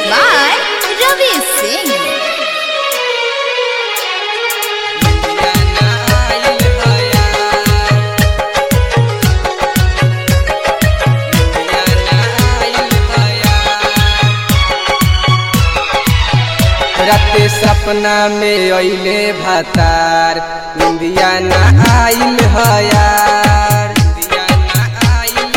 by Ravi Singh. राते सपना में अइले भातार निंदिया ना आइल हयार निंदिया ना आइल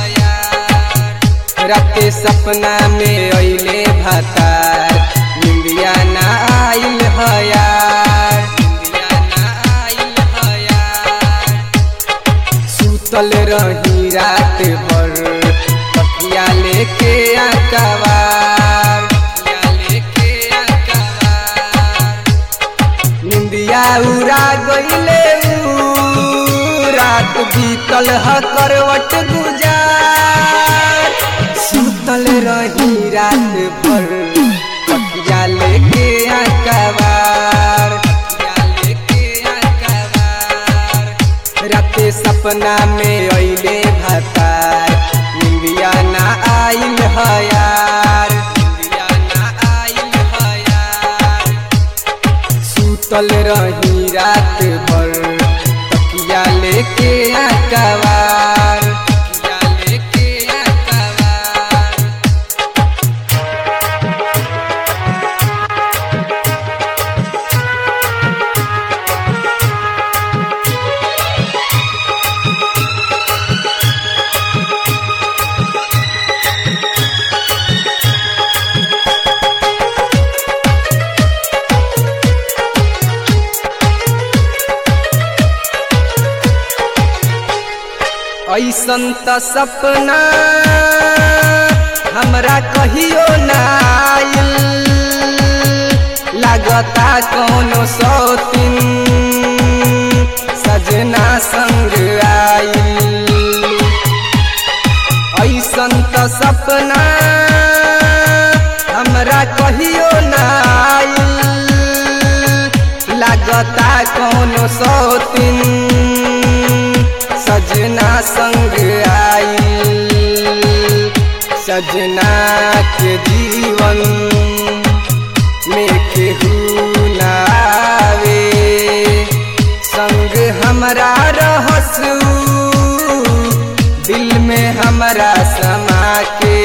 हयार राते सपना में अइले भातार निंदिया ना आइल हयार निंदिया ना आइल हयार सुतल रही रात भर तकिया लेके आकवार तकिया लेके आकवार निंदिया उड़ा गईले ऊ, रात बीतल ह करवट गुजार सुतल रही रात भर तकिया लेके आकवार तकिया लेके आकवार राते सपना में अइले भातार निंदिया ना आइल हयार निंदिया ना आइल हयार सुतल रही रात भर तकिया लेके आकवार तकिया लेके आकवार ऐसन त सपना हमरा कहियो ना आइल लागता कौनो सौतिन सजना संग आइल ऐसन त सपना हमरा कहियो ना आइल लागता कौनो सौतिन सजना संग आइल सजना के जीवन में केहू ना आवे संग हमरा रहसू दिल में हमरा समा के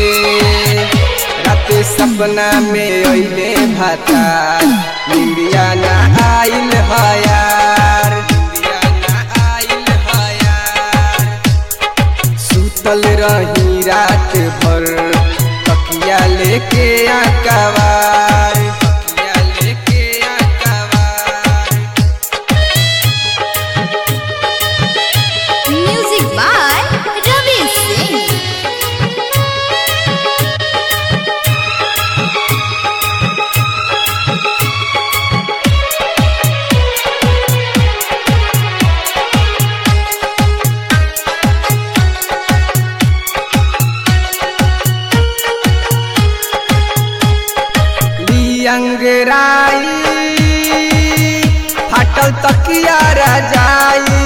रात सपना में अइले भाता निंदिया ना आइल हयार निंदिया ना आइल हयार सुतल रही रात भर तकिया लेके आकवार तकिया लेके आकवार Music by Ravi Singh. अंगराई फाटल तकिया रजाई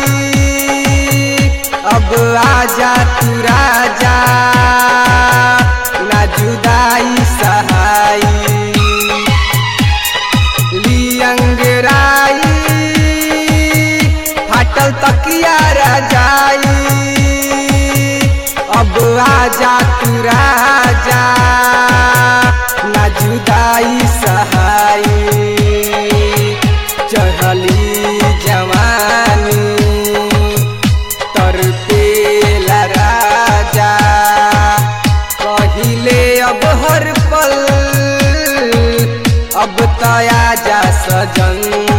अब आजा तू राजा ना जुदाई सहाई लियंगराई फाटल तकिया रजाई अब आजा तू राजा ना जुदाई सहाई चढ़ली जवानी तर पेला राजा कहिले अब हर पल अब तया जा सजन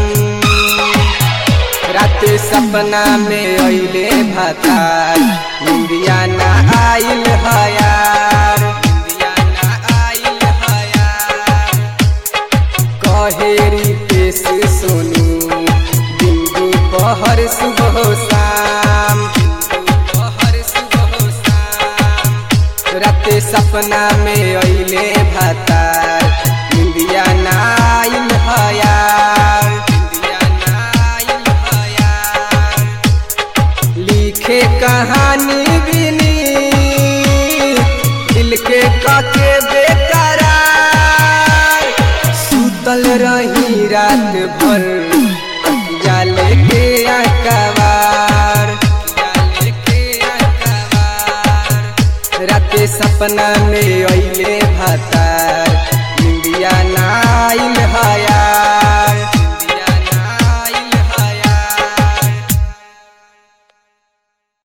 राते सपना में अइले भातार निंदिया ना आइल हयार निंदिया ना आइल हयार कहेरी पेश सोनू दिन दोपहर सुबह शाम दिन दोपहर सुबह शाम राते सपना में अइले भातार निंदिया ना आइल हयार निंदिया ना आइल हयार लिखे कहानी बिनी दिल के काके बेकरार रही रात भर तकिया लेके अकबार राते सपना में अइले भातार निंदिया ना